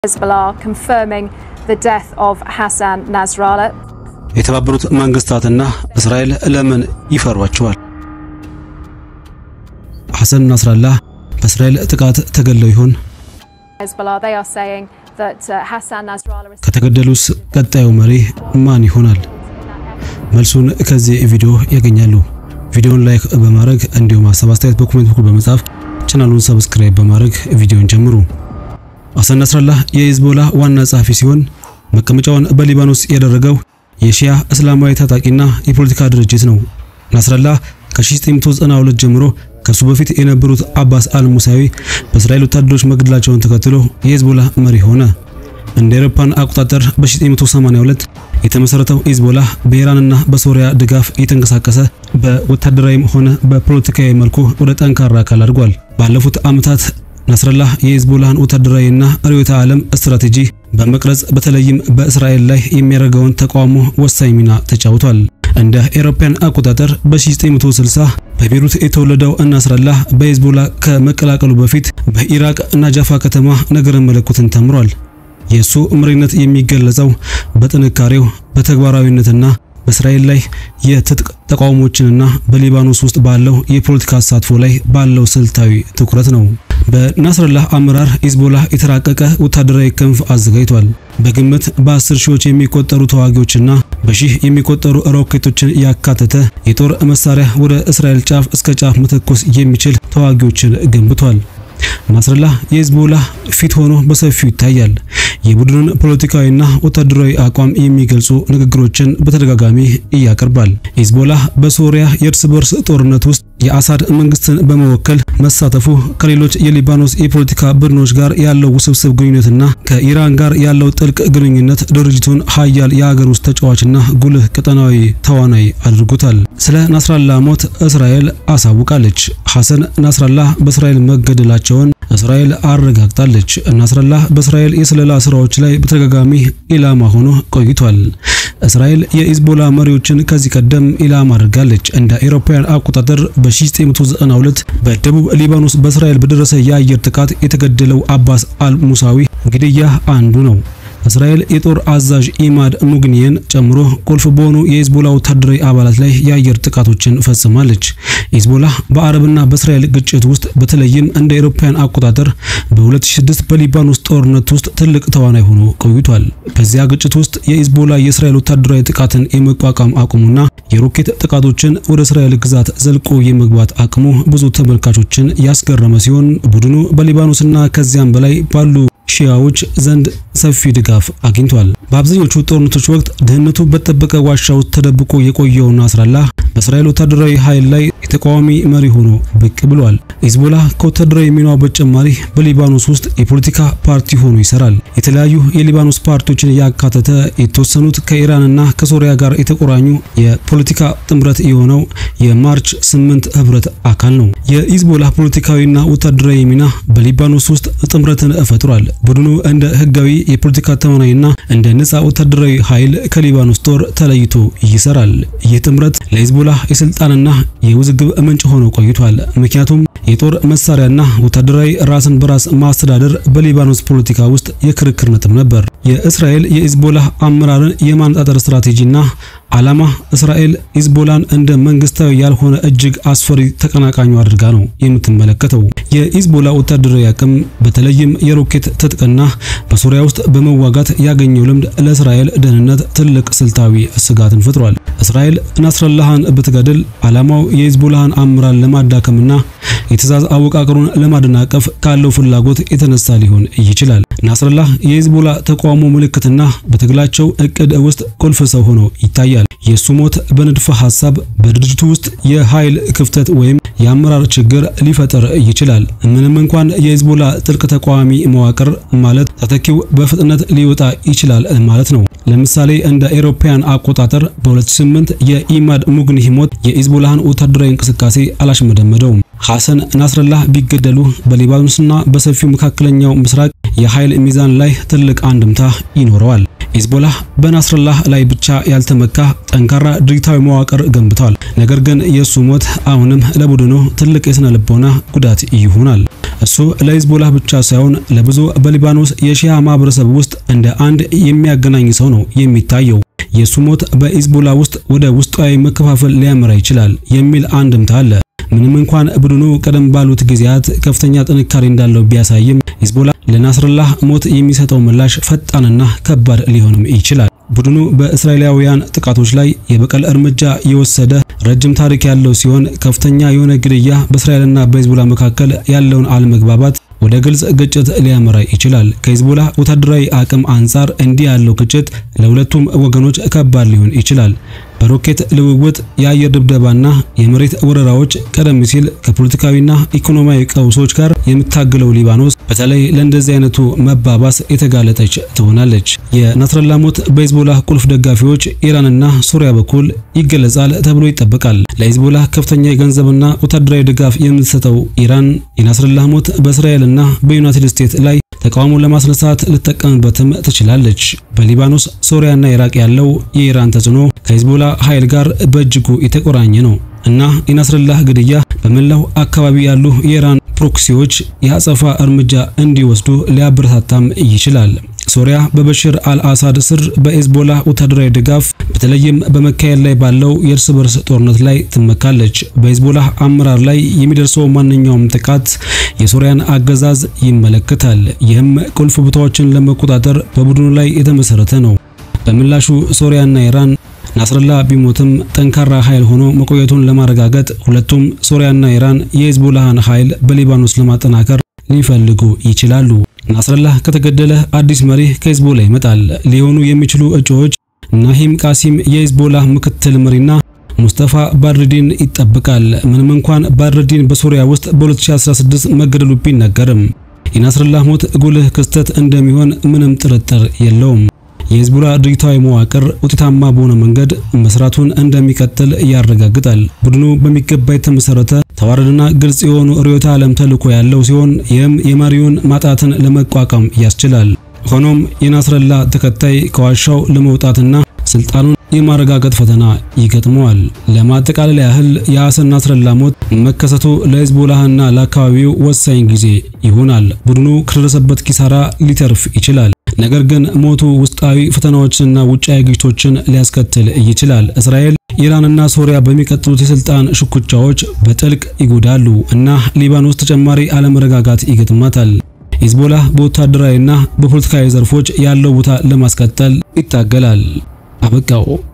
Hezbollah confirming the death of Hassan Nasrallah. የተባበሩት መንግስታትና እስራኤል ለምን ይፈሯቸዋል? ሐሰን ናስራላህ በእስራኤል ጥቃት ተገለው ይሆን? Hezbollah, they are saying that uh, Hassan Nasrallah is ከተገደሉስ ቀጣዩ መሪ ማን ይሆናል? መልሱን ከዚህ ቪዲዮ ያገኛሉ። ቪዲዮውን ላይክ በማድረግ እንዲሁም ሀሳብ አስተያየት በኮሜንት በኩል በመጻፍ ቻናሉን ሰብስክራይብ በማድረግ ቪዲዮን ጀምሩ። ሐሰን ናስራላህ የሂዝቦላ ዋና ጸሐፊ ሲሆን መቀመጫውን በሊባኖስ ያደረገው የሺያ እስላማዊ ታጣቂና የፖለቲካ ድርጅት ነው። ናስራላህ ከ1992 ጀምሮ ከሱ በፊት የነበሩት አባስ አልሙሳዊ በእስራኤል ወታደሮች መገደላቸውን ተከትሎ የሂዝቦላ መሪ ሆነ። እንደ አውሮፓውያን አቆጣጠር በ1982 የተመሰረተው ሂዝቦላ በኢራንና በሶሪያ ድጋፍ እየተንቀሳቀሰ በወታደራዊም ሆነ በፖለቲካዊ መልኩ ወደ ጠንካራ አካል አድጓል። ባለፉት ዓመታት ናስራላህ የሂዝቦላህን ወታደራዊና ርዕዮተ ዓለም ስትራቴጂ በመቅረጽ በተለይም በእስራኤል ላይ የሚያደርገውን ተቃውሞ ወሳኝ ሚና ተጫውቷል። እንደ አውሮፓውያን አቆጣጠር በ1960 በቤሩት የተወለደው ናስራላህ በሂዝቦላ ከመቀላቀሉ በፊት በኢራቅ ናጃፋ ከተማ ነገረ መለኮትን ተምሯል። የእሱ መሪነት የሚገለጸው በጥንካሬው በተግባራዊነትና በእስራኤል ላይ የትጥቅ ተቃውሞችንና በሊባኖስ ውስጥ ባለው የፖለቲካ ተሳትፎ ላይ ባለው ስልታዊ ትኩረት ነው። በናስራላህ አመራር ሂዝቦላህ የተራቀቀ ወታደራዊ ክንፍ አዘጋጅቷል። በግምት በአስር ሺዎች የሚቆጠሩ ተዋጊዎችና በሺህ የሚቆጠሩ ሮኬቶችን ያካተተ የጦር መሳሪያ ወደ እስራኤል ጫፍ እስከ ጫፍ መተኮስ የሚችል ተዋጊዎችን ገንብቷል። ናስራላህ የሂዝቦላህ ፊት ሆኖ በሰፊው ይታያል። የቡድኑን ፖለቲካዊና ወታደራዊ አቋም የሚገልጹ ንግግሮችን በተደጋጋሚ ያቀርባል። ሂዝቦላህ በሶሪያ የእርስ በርስ ጦርነት ውስጥ የአሳድ መንግስትን በመወከል መሳተፉ ከሌሎች የሊባኖስ የፖለቲካ ቡድኖች ጋር ያለው ውስብስብ ግንኙነትና ከኢራን ጋር ያለው ጥልቅ ግንኙነት ድርጅቱን ሀያል የሀገር ውስጥ ተጫዋችና ጉልህ ቀጠናዊ ተዋናይ አድርጎታል። ስለ ናስራላህ ሞት እስራኤል አሳውቃለች። ሐሰን ናስራላህ በእስራኤል መገደላቸውን እስራኤል አረጋግጣለች። ናስራላህ በእስራኤል የስለላ ስራዎች ላይ በተደጋጋሚ ኢላማ ሆኖ ቆይቷል። እስራኤል የሂዝቦላ መሪዎችን ከዚህ ቀደም ኢላማ አድርጋለች። እንደ አውሮፓውያን አቆጣጠር በ1992 በደቡብ ሊባኖስ በእስራኤል በደረሰ የአየር ጥቃት የተገደለው አባስ አል ሙሳዊ ግድያ አንዱ ነው። እስራኤል የጦር አዛዥ ኢማድ ሙግኒየን ጨምሮ ቁልፍ በሆኑ የሂዝቦላ ወታደራዊ አባላት ላይ የአየር ጥቃቶችን ፈጽማለች። ሂዝቦላ በአረብና በእስራኤል ግጭት ውስጥ በተለይም እንደ አውሮፓውያን አቆጣጠር በ2006 በሊባኖስ ጦርነት ውስጥ ትልቅ ተዋናይ ሆኖ ቆይቷል። በዚያ ግጭት ውስጥ የሂዝቦላ የእስራኤል ወታደራዊ ጥቃትን የመቋቋም አቅሙና የሮኬት ጥቃቶችን ወደ እስራኤል ግዛት ዘልቆ የመግባት አቅሙ ብዙ ተመልካቾችን ያስገረመ ሲሆን ቡድኑ በሊባኖስና ከዚያም በላይ ባሉ ሺያዎች ዘንድ ሰፊ ድጋፍ አግኝቷል። በአብዛኞቹ ጦርነቶች ወቅት ደህንነቱ በተጠበቀ ዋሻ ውስጥ ተደብቆ የቆየው ናስራላህ በእስራኤል ወታደራዊ ኃይል ላይ የተቃዋሚ መሪ ሆኖ ብቅ ብሏል። ሂዝቦላ ከወታደራዊ ሚናው በተጨማሪ በሊባኖስ ውስጥ የፖለቲካ ፓርቲ ሆኖ ይሰራል። የተለያዩ የሊባኖስ ፓርቲዎችን ያካተተ የተወሰኑት ከኢራንና ከሶሪያ ጋር የተቆራኙ የፖለቲካ ጥምረት የሆነው የማርች ስምንት ህብረት አካል ነው። የሂዝቦላ ፖለቲካዊና ወታደራዊ ሚና በሊባኖስ ውስጥ ጥምረትን ፈጥሯል። ቡድኑ እንደ ህጋዊ የፖለቲካ ተዋናይና እንደ ነፃ ወታደራዊ ኃይል ከሊባኖስ ጦር ተለይቶ ይሰራል። ይህ ጥምረት ለሂዝቦላ የስልጣንና የውዝግብ ምንጭ ሆኖ ቆይቷል። ምክንያቱም የጦር መሳሪያና ወታደራዊ ራስን በራስ ማስተዳደር በሊባኖስ ፖለቲካ ውስጥ የክርክር ነጥብ ነበር። የእስራኤል የሂዝቦላ አመራርን የማነጣጠር ስትራቴጂና ዓላማ እስራኤል ሂዝቦላን እንደ መንግስታዊ ያልሆነ እጅግ አስፈሪ ተቀናቃኙ አድርጋ ነው የምትመለከተው። የሂዝቦላ ወታደራዊ አቅም በተለይም የሮኬት ትጥቅና በሶሪያ ውስጥ በመዋጋት ያገኘው ልምድ ለእስራኤል ደህንነት ትልቅ ስልታዊ ስጋትን ፈጥሯል። እስራኤል ናስራላህን ብትገድል ዓላማው የሂዝቦላህን አመራር ለማዳከምና የትእዛዝ አወቃቀሩን ለማደናቀፍ ካለው ፍላጎት የተነሳ ሊሆን ይችላል። ናስራላህ የሂዝቦላ ተቃውሞ ምልክትና በትግላቸው እቅድ ውስጥ ቁልፍ ሰው ሆኖ ይታያል። የሱ ሞት በንድፈ ሐሳብ በድርጅቱ ውስጥ የኃይል ክፍተት ወይም የአመራር ችግር ሊፈጠር ይችላል። ምንም እንኳን የሂዝቦላ ጥልቅ ተቃዋሚ መዋቅር ማለት ተተኪው በፍጥነት ሊወጣ ይችላል ማለት ነው። ለምሳሌ እንደ አውሮፓውያን አቆጣጠር በ2008 የኢማድ ሙግኒህ ሞት የሂዝቦላህን ወታደራዊ እንቅስቃሴ አላሽመደመደውም። ሐሰን ናስራላህ ቢገደሉ በሊባኖስና በሰፊው መካከለኛው ምስራቅ የኃይል ሚዛን ላይ ትልቅ አንድምታ ይኖረዋል። ሂዝቦላህ በናስራላህ ላይ ብቻ ያልተመካ ጠንካራ ድርጅታዊ መዋቅር ገንብቷል። ነገር ግን የእሱ ሞት አሁንም ለቡድኑ ትልቅ የስነ ልቦና ጉዳት ይሆናል። እሱ ለሂዝቦላህ ብቻ ሳይሆን ለብዙ በሊባኖስ የሺያ ማህበረሰብ ውስጥ እንደ አንድ የሚያገናኝ ሰው ነው የሚታየው። የሱ ሞት በሂዝቦላ ውስጥ ወደ ውስጣዊ መከፋፈል ሊያመራ ይችላል የሚል አንድምታ አለ። ምንም እንኳን ቡድኑ ቀደም ባሉት ጊዜያት ከፍተኛ ጥንካሬ እንዳለው ቢያሳይም ሂዝቦላ ለናስረላህ ሞት የሚሰጠው ምላሽ ፈጣንና ከባድ ሊሆንም ይችላል። ቡድኑ በእስራኤላውያን ጥቃቶች ላይ የበቀል እርምጃ የወሰደ ረጅም ታሪክ ያለው ሲሆን ከፍተኛ የሆነ ግድያ በእስራኤልና በሂዝቦላ መካከል ያለውን አለመግባባት ወደ ግልጽ ግጭት ሊያመራ ይችላል። ከሂዝቦላ ወታደራዊ አቅም አንጻር እንዲህ ያለው ግጭት ለሁለቱም ወገኖች ከባድ ሊሆን ይችላል። በሮኬት ልውውጥ፣ የአየር ድብደባና የመሬት ወረራዎች ቀደም ሲል ከፖለቲካዊና ኢኮኖሚያዊ ቀውሶች ጋር የምታገለው ሊባኖስ በተለይ ለእንደዚህ አይነቱ መባባስ የተጋለጠች ትሆናለች። የናስረላ ሞት በሂዝቦላ ቁልፍ ደጋፊዎች ኢራንና ሱሪያ በኩል ይገለጻል ተብሎ ይጠበቃል። ለሂዝቦላ ከፍተኛ የገንዘብና ወታደራዊ ድጋፍ የምትሰጠው ኢራን የናስረላ ሞት በእስራኤልና በዩናይትድ ስቴትስ ላይ ተቃውሞ ለማስነሳት ልትጠቀምበትም ትችላለች። በሊባኖስ ሶሪያና ኢራቅ ያለው የኢራን ተጽዕኖ ከሂዝቦላ ኃይል ጋር በእጅጉ የተቆራኘ ነው እና የናስረላህ ግድያ በመላው አካባቢ ያሉ የኢራን ፕሮክሲዎች የአጸፋ እርምጃ እንዲወስዱ ሊያበረታታም ይችላል። ሶሪያ በበሽር አልአሳድ ስር በሂዝቦላ ወታደራዊ ድጋፍ በተለይም በመካሄድ ላይ ባለው የእርስ በርስ ጦርነት ላይ ትመካለች። በሂዝቦላ አመራር ላይ የሚደርሰው ማንኛውም ጥቃት የሶሪያን አገዛዝ ይመለከታል። ይህም ቁልፍ ቦታዎችን ለመቆጣጠር በቡድኑ ላይ የተመሰረተ ነው። በምላሹ ሶሪያና ኢራን ናስረላ ቢሞትም ጠንካራ ኃይል ሆኖ መቆየቱን ለማረጋገጥ ሁለቱም ሶሪያና ኢራን የሂዝቦላህን ኃይል በሊባኖስ ለማጠናከር ሊፈልጉ ይችላሉ። ናስረላ ከተገደለ አዲስ መሪ ከሂዝቦላ ይመጣል። ሊሆኑ የሚችሉ እጩዎች ናሂም ቃሲም የሂዝቦላህ ምክትል መሪና ሙስጠፋ ባድርዲን ይጠብቃል። ምንም እንኳን ባድርዲን በሶሪያ ውስጥ በ2016 መገደሉ ቢነገርም የናስረላህ ሞት ጉልህ ክስተት እንደሚሆን ምንም ጥርጥር የለውም። የሂዝቦላ ድርጅታዊ መዋቅር ውጤታማ በሆነ መንገድ መስራቱን እንደሚቀጥል ያረጋግጣል። ቡድኑ በሚገባ የተመሰረተ ተዋረድና ግልጽ የሆኑ ርዕዮተ ዓለም ተልዕኮ ያለው ሲሆን ይህም የመሪውን ማጣትን ለመቋቋም ያስችላል። ሆኖም የናስረላ ተከታይ ከዋሻው ለመውጣትና ስልጣኑን የማረጋገጥ ፈተና ይገጥመዋል። ለማጠቃለል ያህል የሐሰን ናስረላ ሞት መከሰቱ ለሂዝቦላህና ለአካባቢው ወሳኝ ጊዜ ይሆናል። ቡድኑ ከደረሰበት ኪሳራ ሊተርፍ ይችላል። ነገር ግን ሞቱ ውስጣዊ ፈተናዎችንና ውጫዊ ግጭቶችን ሊያስከትል ይችላል። እስራኤል፣ ኢራንና ሶሪያ በሚቀጥሉት የስልጣን ሽኩቻዎች በጥልቅ ይጎዳሉ እና ሊባኖስ ተጨማሪ አለመረጋጋት ይገጥማታል። ሂዝቦላህ በወታደራዊና በፖለቲካዊ ዘርፎች ያለው ቦታ ለማስቀጠል ይታገላል። አበቃው።